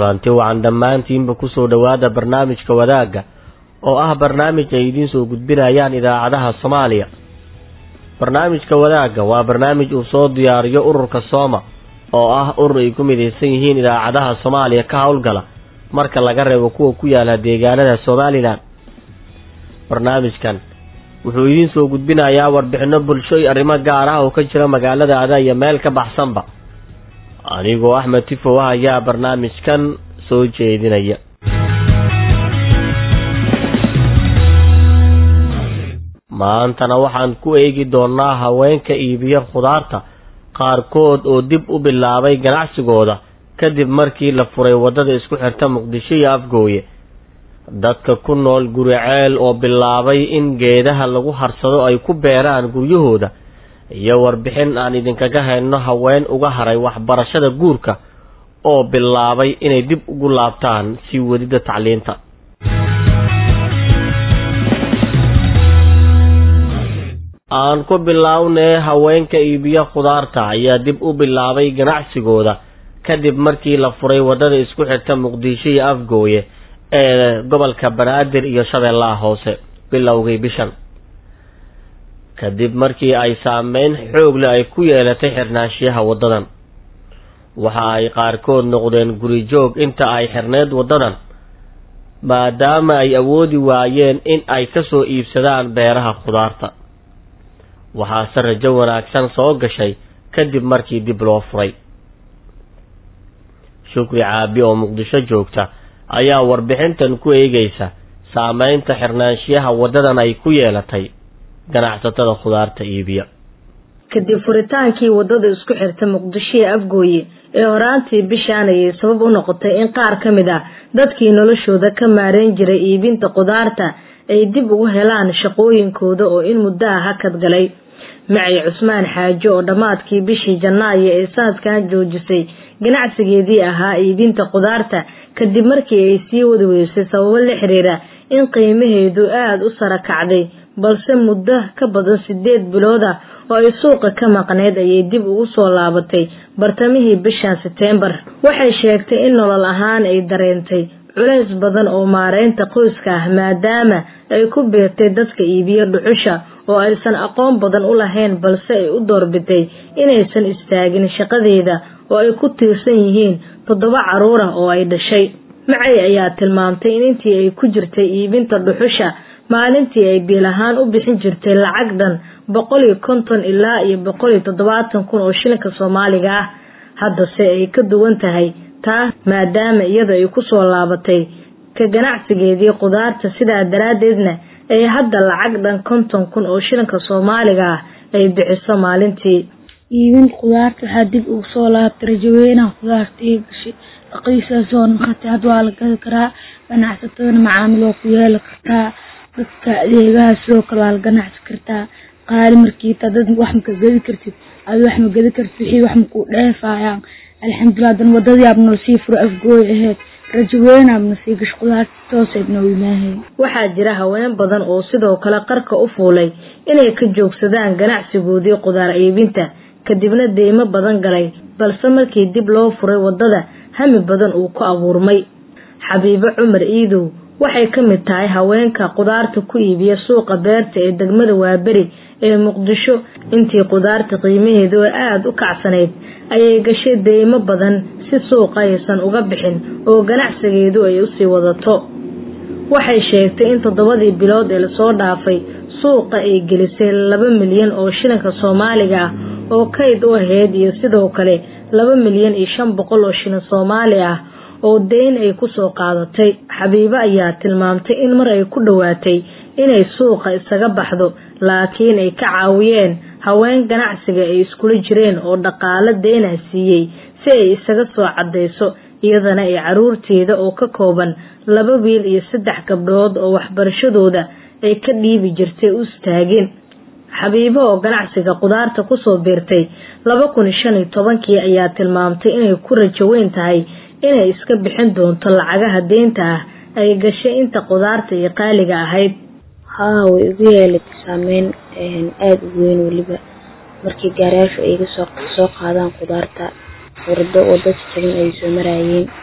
kulanti wacan dhammaantiinba kusoo dhowaada barnaamijka wadaagga oo ah barnaamij ay idiin soo gudbinayaan idaacadaha soomaaliya barnaamijka wadaagga waa barnaamij uu soo diyaariyo ururka sooma oo ah urur ay ku midaysan yihiin idaacadaha soomaaliya ka howlgala marka laga reebo kuwa ku yaala deegaanada somalilan barnaamijkan wuxuu idiin soo gudbinayaa warbixino bulsho iyo arrimo gaar ah oo ka jira magaalada ada iyo meel ka baxsanba anigoo axmed tifow ah ayaa barnaamijkan soo jeedinaya maantana waxaan ku eegi doonaa haweenka iibiya khudaarta qaarkood oo dib u bilaabay ganacsigooda kadib markii la furay waddada isku xirta muqdisho iyo afgooye dadka ku nool guri ceel oo bilaabay in geedaha lagu harsado ay ku beeraan guryahooda iyo warbixin aan idinkaga hayno haween uga haray waxbarashada guurka oo bilaabay inay dib ugu laabtaan sii wadida tacliinta aan ku bilownee haweenka iibiya khudaarta ayaa dib u bilaabay ganacsigooda kadib markii la furay waddada isku xirta muqdisho iyo afgooye ee gobolka banaadir iyo shabeellaha hoose bilowgay bishan kadib markii ay saameyn xoogle ay ku yeelatay xirnaanshiyaha waddadan waxa ay qaarkood noqdeen guri joog inta ay xirneyd waddadan maadaama ay awoodi waayeen in ay ka soo iibsadaan beeraha khudaarta waxaase rajo wanaagsan soo gashay kadib markii dib loo furay shukri caabi oo muqdisho joogta ayaa warbixintan ku eegaysa saameynta xirnaanshiyaha waddadan ay ku yeelatay ganacsatada khudaarta iibiya kadib furitaankii waddada isku xirta muqdisho iyo afgooye ee horaantii bishaan ayay sabab u noqotay in qaar ka mid ah dadkii noloshooda ka maareyn jiray iibinta khudaarta ay dib ugu helaan shaqooyinkooda oo in muddo ah hakad galay macay cusmaan xaajo oo dhammaadkii bishii janaayo ee sanadkan joojisay ganacsigeedii ahaa iibinta khudaarta kadib markii ay sii wadi weysay sababo la xiriira in qiimaheedu aada u sara kacday balse muddo ka badan sideed bilood ah oo ay suuqa ka maqneyd ayay dib ugu soo laabatay bartamihii bishan seteembar waxay sheegtay in nolol ahaan ay dareentay culays badan oo maareynta qoyska ah maadaama ay ku beertay dadka iibiyo dhuxusha oo aysan aqoon badan u lahayn balse ay u doorbitay inaysan istaagin shaqadeeda oo ay ku tiirsan yihiin toddoba caruur ah oo ay dhashay macay ayaa tilmaamtay in intii ay ku jirtay iibinta dhuxusha maalintii ay biil ahaan u bixin jirtay lacag dhan boqol iyo konton ilaa iyo boqol iyo toddobaatan kun oo shilinka soomaaliga ah haddase ay ka duwan tahay taa maadaama iyada ay ku soo laabatay ka ganacsigeedii khudaarta sidaa daraaddeedna ay hadda lacag dhan konton kun oo shilinka soomaaliga ah ay bixiso maalintii iibin khudaarta waxaa dib ugu soo laabtay rajaweynaha khudaarta iyo gashay raqiisaasoo naqatay had waa la gadi karaa ganacsatadana macaamil waa ku yeeli kartaa dadka adeegaha sidoo kale waa la ganacsi kartaa qaali markiita dad wax maka gedi kartid adi wax ma gedi kartid wixii wax makuu dheefayaan alxamdulilah dan wadadii abnoo sii furo afgooy aheyd rajaweyne abna sii gash khudaarta tooseednoo imaahay waxaa jira haween badan oo sidoo kale qarka u fuulay inay ka joogsadaan ganacsigoodii khudaar iibinta kadibna deymo badan galay balse markii dib loo furay waddada hami badan uu ku abuurmay xabiibo cumar iidow waxay ka mid tahay haweenka khudaarta ku iibiya suuqa beerta ee degmada waaberi ee muqdisho intii khudaarta qiimaheedu oo aada u kacsanayd ayay gashay deymo badan si suuqa aysan uga bixin oo ganacsigeedu ay usii wadato waxay sheegtay in toddobadii bilood ee lasoo dhaafay suuqa ay gelisay laba milyan oo shilinka soomaaliga ah oo kayd u ahayd iyo sidoo kale laba milyan iyo shan boqol oo shilin soomaali ah oo deyn ay kusoo qaadatay xabiibo ayaa tilmaamtay in mar ay ku dhowaatay inay suuqa isaga baxdo laakiin ay ka caawiyeen haween ganacsiga ay iskula jireen oo dhaqaalo deynah siiyey si ay isaga soo caddayso iyadana ay caruurteeda oo ka kooban laba wiil iyo saddex gabdhood oo waxbarashadooda ay ka dhiibi jirtay u istaageen xabiibo oo ganacsiga khudaarta kusoo biirtay laba kun iyo shan iyo tobankii ayaa tilmaamtay inay ku rajo weyn tahay inay iska bixin doonto lacagaha deynta ah ay gashay inta khudaarta iyo qaaliga ahayd haa way igu yeelatay saameyn aada u weyn weliba markii gaarayaashu ay iga soo soo qaadaan khudaarta wardo oo dad jaban ay soo maraayeen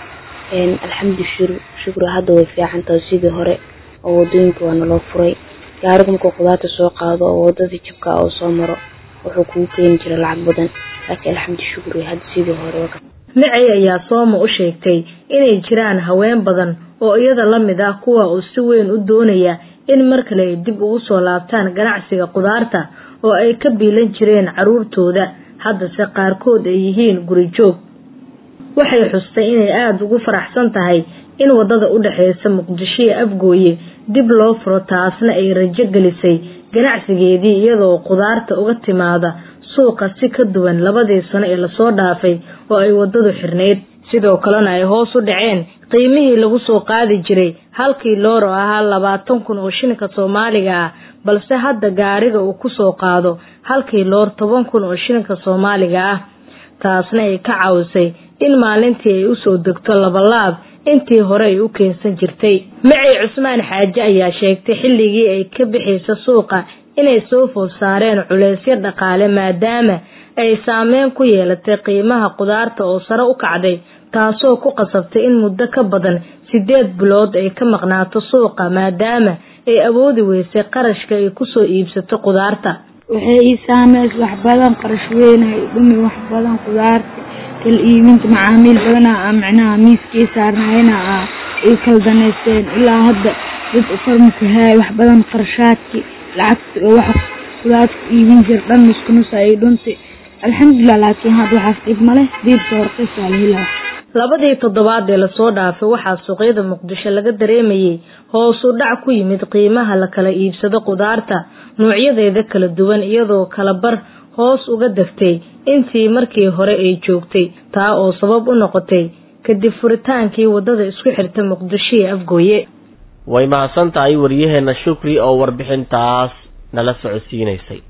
alxamdu shukri hadda way fiican tahay sidii hore oo wadooyinka waa naloo furay gaariga markuu qudaarta soo qaado oo wadadii jabka oo soo maro wuxuu kugu keeni jira lacag badan laakiin alxamdu shukri hadda sidii hore micay ayaa sooma u sheegtay inay jiraan haween badan oo iyada la mid ah kuwa uu si weyn u doonaya in mar kale ay dib ugu soo laabtaan ganacsiga qudaarta oo ay ka biilan jireen caruurtooda haddase qaarkood ay yihiin guri joog waxay xustay inay aada ugu faraxsan tahay in wadada u dhexeysa muqdisho iyo afgooye dib loo furo taasna ay rajo gelisay ganacsigeedii iyadoo qudaarta uga timaada suuqa si ka duwan labadii sano ee lasoo dhaafay oo ay wadadu xirnayd sidoo kalena ay hoos u dhaceen qiimihii lagu soo qaadi jiray halkii loor oo ahaa labaatan kun oo shilinka soomaaliga ah balse hadda gaariga uu kusoo qaado halkii loor toban kun oo shilinka soomaaliga ah taasna ay ka caawisay in maalintii ay usoo degto labalaab intii hore ay u keensan jirtay macey cusmaan xaaje ayaa sheegtay xilligii ay ka bixaysa suuqa inay soo food saareen culeysyo dhaqaale maadaama ay saameyn ku yeelatay qiimaha qudaarta oo sare u kacday taasoo ku qasabtay in muddo ka badan sideed bilood ay ka maqnaato suuqa maadaama ay awoodi weysay qarashka ay kusoo iibsato qudaarta waxay ii saameys wax badan qarash weynay dhumi wax badan qudaarta kala iibinta macaamiil badana micnaha miiskay saarnayna ay kala daneysteen ilaa hadda dad ufarmaka haay wax badan qarashaadki lacagta oo wax qudaarta iibin jir dhan nuskunusa ay dhuntay alxamdulilah laakiin hadda waxaas dhib maleh diibka horqeysaa la helaa labadii toddobaad ee lasoo dhaafay waxaa suuqyada muqdisho laga dareemayay hoos u dhac ku yimid qiimaha la kala iibsado qudaarta noocyadeeda kala duwan iyadoo kala bar hoos uga degtay intii markii hore ay joogtay taa oo sabab u noqotay kadib furitaankii wadada isku xirta muqdisho iyo afgooye way mahadsan tahay waryaheena shukri oo warbixintaas nala socodsiinaysay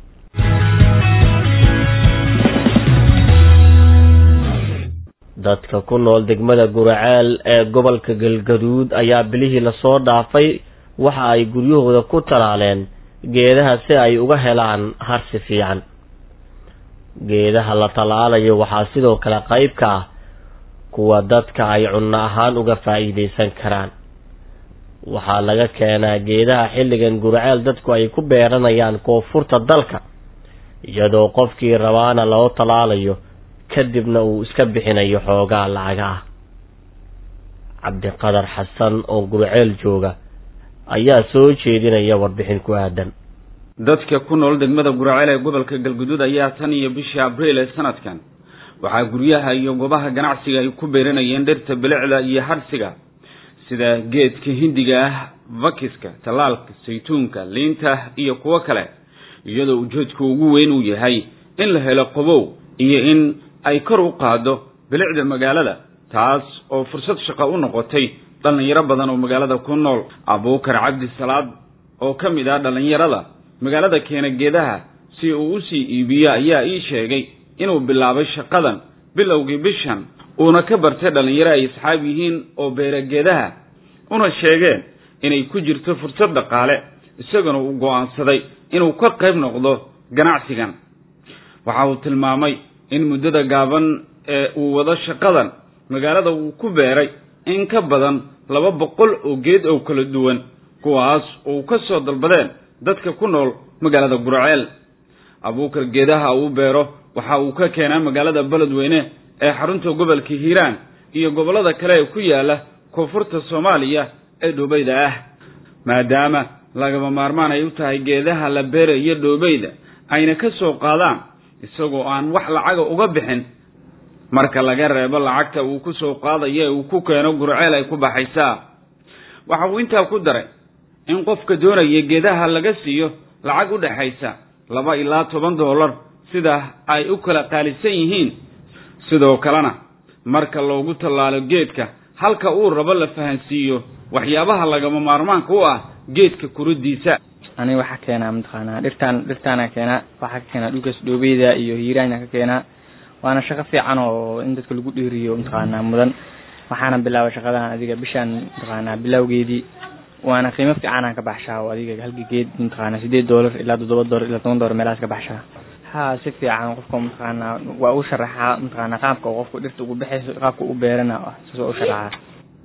dadka ku nool degmada guraceel ee gobolka galgaduud ayaa bilihii lasoo dhaafay waxa ay guryahooda ku talaaleen geedaha si ay uga helaan harsi fiican geedaha la talaalayo waxaa sidoo kale qayb ka ah kuwa dadka ay cunno ahaan uga faa'iidaysan karaan waxaa laga keenaa geedaha xilligan guraceel dadku ay ku beeranayaan koonfurta dalka iyadoo qofkii rabaana loo talaalayo kadibna uu iska bixinayo xoogaa lacaga ah cabdiqadar xasan oo gurceel jooga ayaa soo jeedinaya warbixin ku aadan dadka ku nool degmada guraceel ee gobolka galguduud ayaa tan iyo bishii abriil ee sanadkan waxaa guryaha iyo goobaha ganacsiga ay ku beeranayeen dhirta bilicda iyo hadhsiga sida geedka hindiga ah vakiska tallaalka saytuunka liinta iyo kuwo kale iyadoo ujeedku ugu weyn uu yahay in la helo qabow iyo in ay kor u qaado bilicda magaalada taas oo fursad shaqo u noqotay dhallinyaro badan oo magaalada ku nool abuukar cabdi salaad oo ka mid ah dhallinyarada magaalada keena geedaha si uu usii iibiyo ayaa ii sheegay inuu bilaabay shaqadan bilowgii bishan uuna ka bartay dhallinyaro ay asxaab yihiin oo beera geedaha una sheegeen inay ku jirto fursad dhaqaale isaguna uu go'aansaday inuu ka qayb noqdo ganacsigan waxa uu tilmaamay in muddada gaaban ee uu wado shaqadan magaalada uu ku beeray in ka badan laba boqol oo geed oo kala duwan kuwaas oo ka soo dalbadeen dadka ku nool magaalada gurceel abuukar geedaha uu beero waxa uu ka keenaa magaalada beledweyne ee xarunta gobolka hiiraan iyo gobollada kale ee ku yaala koonfurta soomaaliya ee dhoobeyda ah maadaama lagaba maarmaan ay u tahay geedaha la beerayo dhoobeyda ayna ka soo qaadaan isagoo aan wax lacaga uga bixin marka laga reebo lacagta uu ku soo qaadayo ee uu ku keeno gurceel ay ku baxaysaa waxa uu intaa ku daray in qofka doonaya geedaha laga siiyo lacag u dhexaysa laba ilaa toban dollar sida ay u kala qaalisan yihiin sidoo kalena marka loogu tallaalo geedka halka uu rabo la fahansiiyo waxyaabaha lagama maarmaanka u ah geedka kuridiisa aniga waxaa keenaa mataqaanaa dhirtaan dhirtaana keenaa waxaa ka keenaa dhulkaas dhoobeyda iyo hiiraana ka keenaa waana shaqo fiican oo in dadka lagu dhiiriyo mataqaanaa mudan waxaana bilaabay shaqadan adiga bishaan mataqaanaa bilowgeedii waana qiimo fiicanaan ka baxshaa oo adiga halka geed mataqaanaa sideed doolar ilaa toddoba doolar ilaa toban doolar meelahaas ka baxshaa ha si fiican qofka mataqaanaa waa u sharaxaa mataqaanaa qaabka qofku dhirta ugu baxayso qaabka u beerana saas waa u sharaxaa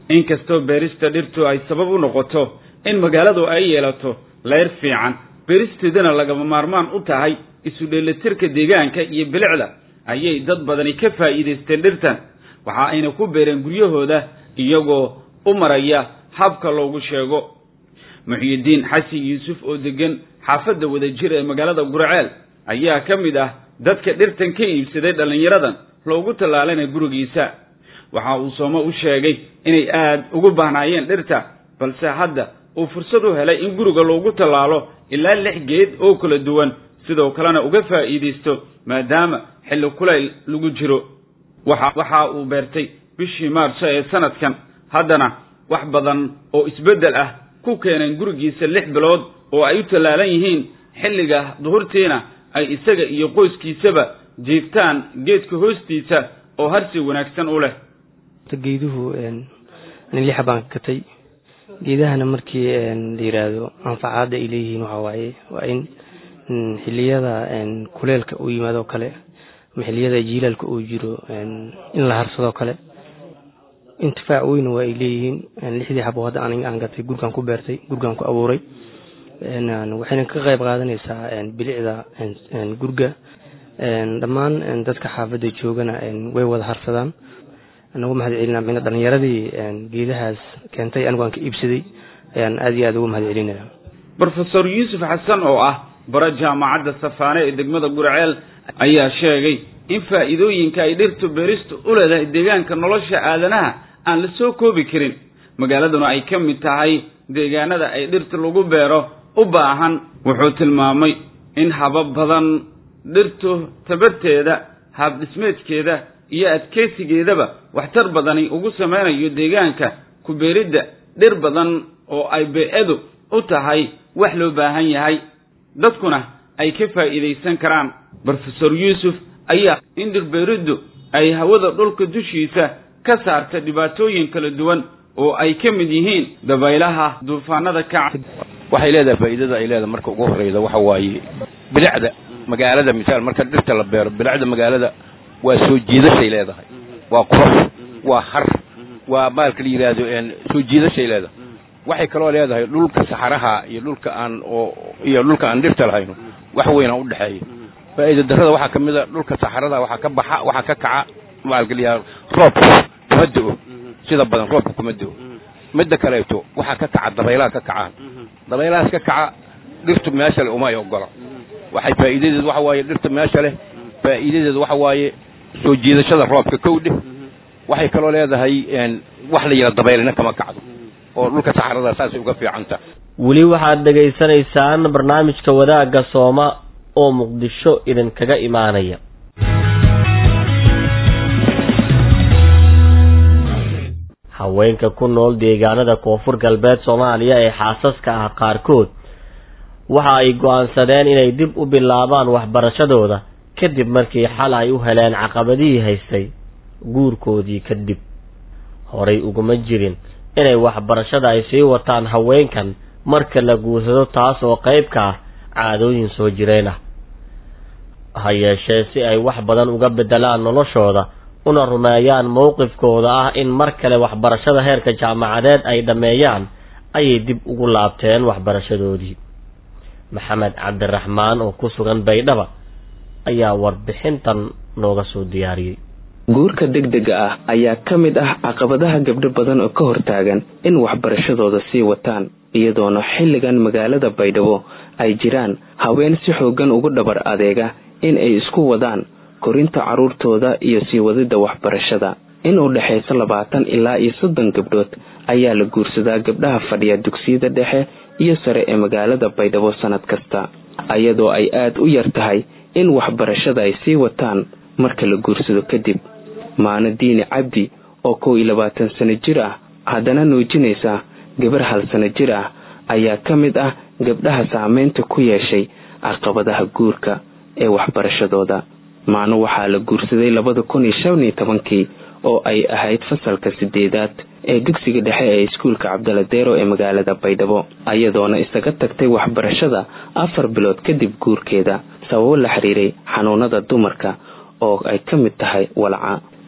inkastoo beerista dhirtu ay sabab u noqoto in magaaladu ay yeelato leyr fiican beeristeedana lagama maarmaan u tahay isu dheelitirka deegaanka iyo bilicda ayay dad badani ka faa'iidaysteen dhirtan waxa ayna ku beereen guryahooda iyagoo u maraya habka loogu sheego muxyidiin xasan yuusuf oo degan xaafadda wadajir ee magaalada gurceel ayaa ka mid ah dadka dhirtan ka iibsaday dhallinyaradan loogu tallaalana gurigiisa waxa uu soome u sheegay inay aad ugu bahnaayeen dhirta balse hadda uu fursad u helay in guriga loogu tallaalo ilaa lix geed oo kala duwan sidoo kalena uga faa'iidaysto maadaama xilli kulayl lagu jiro waxa waxa uu beertay bishii maarso ee sanadkan haddana wax badan oo isbeddel ah ku keeneen gurigiisa lix bilood oo ay u tallaalan yihiin xilliga duhurtiina ay isaga iyo qoyskiisaba jiiftaan geedka hoostiisa oo harsi wanaagsan u leh geeduhu ani lixa baan katay geedahana markii la yiraahdo anfacaada ay leeyihiin waxaa waaye waa in xiliyada kuleelka uu yimaado kale ama xiliyada jiilaalka uu jiro in la harsadoo kale intifaac weyn waa ay leeyihiin lixdii xabo hadda aniga aan gatay gurgaan ku beertay gurgaan ku abuuray waxayna ka qayb qaadanaysaa bilicda gurga dhammaan dadka xaafadda joogana way wada harsadaan anagu mahad celinaa mina dhalinyaradii geedahaas keentay anigu aan ka iibsaday ayaan aad iyo aad ugu mahad celinaya brofesor yuusuf xasan oo ah bara jaamacadda safaane ee degmada gurceel ayaa sheegay in faa'iidooyinka ay dhirtu beeristu u leedahay deegaanka nolosha aadanaha aan la soo koobi karin magaaladuna ay ka mid tahay deegaanada ay dhirta lagu beero u baahan wuxuu tilmaamay in habab badan dhirtu tabarteeda habdhismeedkeeda iyo adkeysigeedaba waxtar badani ugu samaynayo deegaanka ku beeridda dhir badan oo ay bee-adu u tahay wax loo baahan yahay dadkuna ay ka faa'iidaysan karaan brofesor yuusuf ayaa in dhirbeeriddu ay hawada dhulka dushiisa ka saarta dhibaatooyin kala duwan oo ay ka mid yihiin dabaylaha duufaanada kaca waxay leedahay faa'iidada ay leedahay marka ugu horreyda waxa waaye bilicda magaalada misaal marka dhirta la beero bilicda magaalada waa soo jiidashay leedahay waa qurux waa har waa maalka la yidhaahdo soo jiidashay leedahay waxay kaloo leedahay dhulka saxaraha iyo dhulka aan oo iyo dhulka aan dhirta lahayno wax weyn aan udhexeeya faa'iida darrada waxaa kamid a dhulka saxarada waxaa ka baxa waxaa ka kaca maalka la yidhahdo roobku kuma do-o sida badan roobka kuma do-o midda kaleeto waxaa ka kaca dabaylaha ka kacaan dabaylahaas ka kaca dhirtu meesha leh uma ay ogola waxay faa'iidadeedu waxa waaye dhirta meesha leh faa'iidadeedu waxa waaye soo jiidashada roobka kowdhe waxay kaloo leedahay wax la yidhaha dabaylina kama kacdo oo dhulka saxarada saasay uga fiicanta weli waxaad dhegaysanaysaan barnaamijka wadaagga sooma oo muqdisho idinkaga imaanaya haweenka ku nool deegaanada koonfur galbeed soomaaliya ee xaasaska ah qaarkood waxa ay go'aansadeen inay dib u bilaabaan waxbarashadooda kadib markii xal ay u heleen caqabadihii haystay guurkoodii kadib horay uguma jirin inay waxbarashada ay sii wataan haweenkan marka la guursado taas oo qayb ka ah caadooyin soo jireen ah ha yeeshee si ay wax badan uga beddelaan noloshooda una rumeeyaan mowqifkooda ah in mar kale waxbarashada heerka jaamacadeed ay dhammeeyaan ayay dib ugu laabteen waxbarashadoodii maxamed cabdiraxmaan oo ku sugan baydhaba ayaa warbixintan nooga soo diyaariyey guurka degdega ah ayaa ka mid ah caqabadaha gabdho badan oo ka hortaagan in waxbarashadooda sii wataan iyadoona xilligan magaalada baydhabo ay jiraan haween si xoogan ugu dhabar adeega in ay isku wadaan korinta carruurtooda iyo sii wadida waxbarashada in u dhexayso labaatan ilaa iyo soddon gabdhood ayaa la guursadaa gabdhaha fadhiya dugsiyada dhexe iyo sare ee magaalada baydhabo sanad kasta iyadoo ay aada u yar tahay in waxbarashada ay sii wataan marka la guursado kadib maano diini cabdi oo kow iyo labaatan sano jir ah haddana nuujinaysa gabar hal sano jir ah ayaa ka mid ah gabdhaha saameynta ku yeeshay caqabadaha guurka ee waxbarashadooda maano waxaa la guursaday labada kun iyo shan iyo tobankii oo ay ahayd fasalka sideedaad ee dugsiga dhexe ee iskuulka cabdala deero ee magaalada baydhabo ayadoona isaga tagtay waxbarashada afar bilood kadib guurkeeda sababo la xiriiray xanuunada dumarka oo ay ka mid tahay walca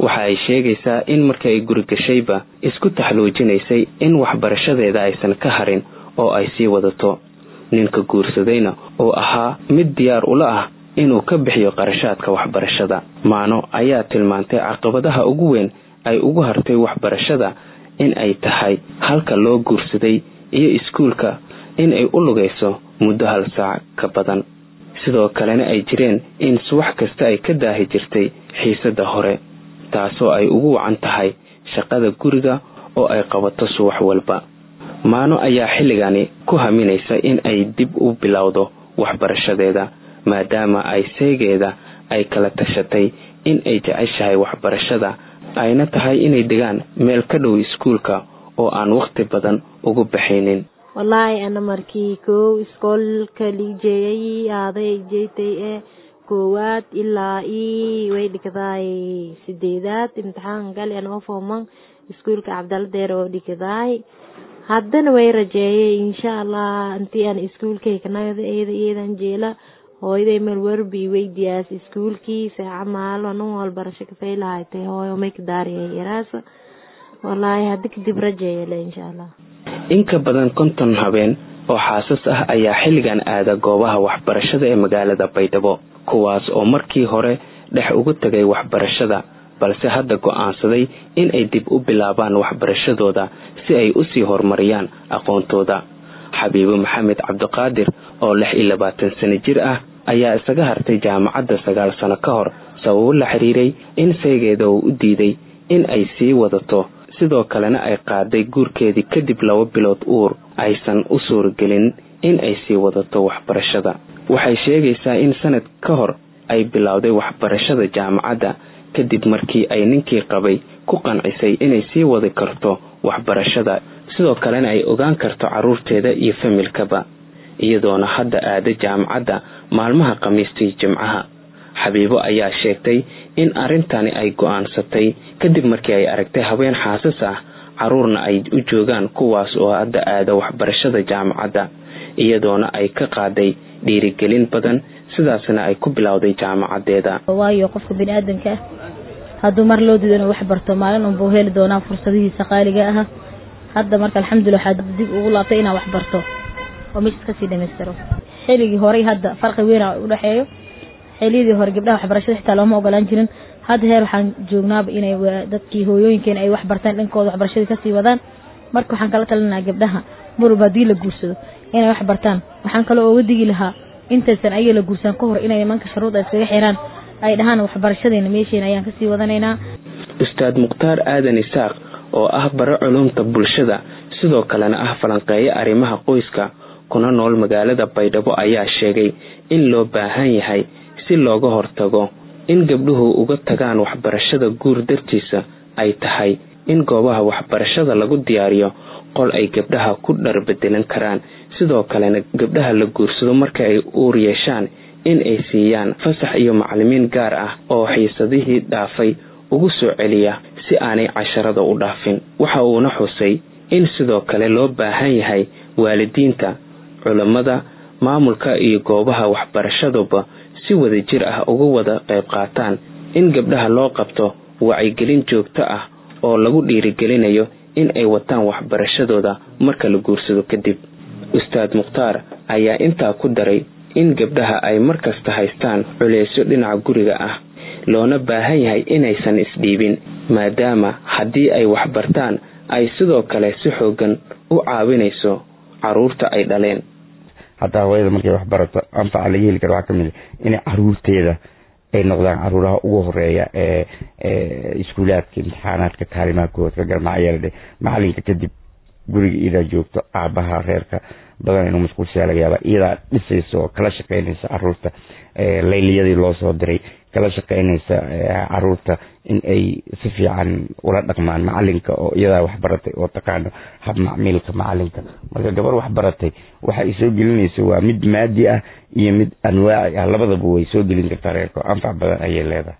waxa ay sheegaysaa in marka ay guri gashayba isku taxluujinaysay in waxbarashadeeda aysan ka harin oo ay sii wadato ninka guursadayna oo ahaa mid diyaar ula ah inuu ka bixiyo qarashaadka waxbarashada maano ayaa tilmaantay caqabadaha ugu weyn ay ugu hartay waxbarashada in ay tahay halka loo guursaday iyo iskuulka in ay u lugayso muddo hal saac ka badan sidoo kalena ay jireen in subax kasta ay ka daahi jirtay xiisada hore taasoo ay ugu wacan tahay shaqada guriga oo ay qabato subax walba maano ayaa xilligani ku haminaysa in ay dib u bilowdo waxbarashadeeda maadaama ay seegeeda ay kala tashatay in ay jeceshahay waxbarashada ayna tahay inay degaan meel ka dhow iskuulka oo aan wakhti badan ugu baxaynin wallaahi ana markii kow iskoolka liijeeyay aaday jeetay ee koowaad ilaa ii way dhigdaay sideedaad imtixaan gali anoo fooman iskuulka cabdaladeer oo dhigdaay haddana way rajeeyay insha allah intii aan iskuulkaykanagada eeda iyadan jeela hooyaday meel werbi weydiyaas iskuulkii saaca maalo anan walbarasho kafay lahaaytay hooyo may ka daariyay yaraasa wallaahi haddi kadib rajeeyale insha allah in ka badan konton habeen oo xaasas ah ayaa xilligan aada goobaha waxbarashada ee magaalada baydhabo kuwaas oo markii hore dhex ugu tegay waxbarashada balse hadda go'aansaday in ay dib u bilaabaan waxbarashadooda si ay usii horumariyaan aqoontooda xabiibo maxamed cabdiqaadir oo lix iyo labaatan sano jir ah ayaa isaga hartay jaamacadda sagaal sano ka hor sababo la xiriiray in seegeeda uu u diiday in ay sii wadato sidoo kalena ay qaaday guurkeedii kadib laba bilood uur aysan u suuragelin in ay sii wadato waxbarashada waxay sheegaysaa in sanad ka hor ay bilowday waxbarashada jaamacadda kadib markii ay ninkii qabay ku qancisay inay sii wadi karto waxbarashada sidoo kalena ay ogaan karto caruurteeda iyo familkaba iyadoona hadda aada jaamacadda maalmaha khamiista iyo jimcaha xabiibo ayaa sheegtay in arrintani ay go'aansatay kadib markii ay aragtay haween xaasas ah caruurna ay u joogaan kuwaas oo hadda aada waxbarashada jaamacadda iyadoona ay ka qaaday dhiirigelin badan sidaasna ay ku bilowday jaamacadeeda waayo qofka bini-aadanka ah hadduu mar loo diido inuu wax barto maalin unbuu heli doonaa fursadihiisa qaaliga ah hadda marka alxamdulillah waxaa dib ugu laabtay inaan wax barto oo meeshas kasii dhamaystiro xilligii horey hadda farqi weyn udhexeeyo xiliyadii hore gabdhaha waxbarashada xitaa looma ogolaan jirin hadda heer waxaan joognaaba inay dadkii hooyooyinkeena ay wax bartaan dhankooda waxbarashadii kasii wadaan marka waxaan kala talinaha gabdhaha marwalba haddii la guursado inay wax bartaan waxaan kaloo ooga digi lahaa intaysan ayaga la guursan ka hor inay nimanka sharuuda iskaga xiraan ay dhahaan waxbarashadeena meesheena ayaan kasii wadanaynaa ustaad mukhtaar aadan isaaq oo ah bare culumta bulshada sidoo kalena ah falanqeeyo arrimaha qoyska kuna nool magaalada baydhabo ayaa sheegay in loo baahan yahay si looga hortago in gabdhuhu uga tagaan waxbarashada guur dartiisa ay tahay in goobaha waxbarashada lagu diyaariyo qol ay gabdhaha ku dharbedelan karaan sidoo kalena gabdhaha la guursado marka ay uur yeeshaan in ay siiyaan fasax iyo macalimiin gaar ah oo xiisadihii dhaafay ugu soo celiya si aanay casharada u dhaafin waxa uuna xusay in sidoo kale loo baahan yahay waalidiinta culammada maamulka iyo goobaha waxbarashaduba si wada jir ah uga wada qayb qaataan in gabdhaha loo qabto wacyigelin joogto ah oo lagu dhiirigelinayo in ay wataan waxbarashadooda marka la guursado kadib ustaad mukhtaar ayaa intaa ku daray in gabdhaha ay markasta haystaan culeysyo dhinaca guriga ah loona baahan yahay inaysan isdhiibin maadaama haddii ay waxbartaan ay sidoo kale si xoogan u caawinayso caruurta ay dhaleen hataa hooyada markay waxbarato anfaca laga heli karo waxaa kamid a inay caruurteeda ay noqdaan caruuraha ugu horeeya ee iskuulaadka imtixaanaadka kaalimaha kood ka garmacyeeldhe macalinka kadib guriga iyadaa joogto aabaha reerka badan inuu masquulsiyaa laga yaaba iyadaa dhisaysa oo kala shaqeynaysa caruurta layliyadii loo soo diray kala shaqeynaysa caruurta in ay si fiican ula dhaqmaan macalinka oo iyadaa waxbaratay oo taqaano hab macmiilka macalinka marka gabar waxbaratay waxa ay soo gelinaysa waa mid maadi ah iyo mid anwaaci ah labadaba way soo gelin kartaa reerka anfac badan ayay leedahay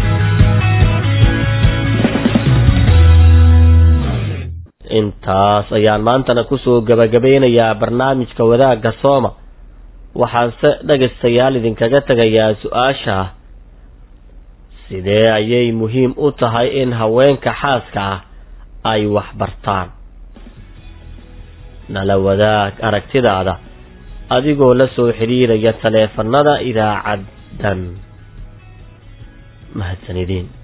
intaas ayaan maantana kusoo gabagabeynayaa barnaamijka wadaagga sooma waxaanse dhegaystayaal idinkaga tegayaa su-aasha sidee ayay muhiim u tahay in haweenka xaaska ah ay wax bartaan nala wadaag aragtidaada adigoo la soo xidhiiraya taleefanada idaacaddan mahadsanidin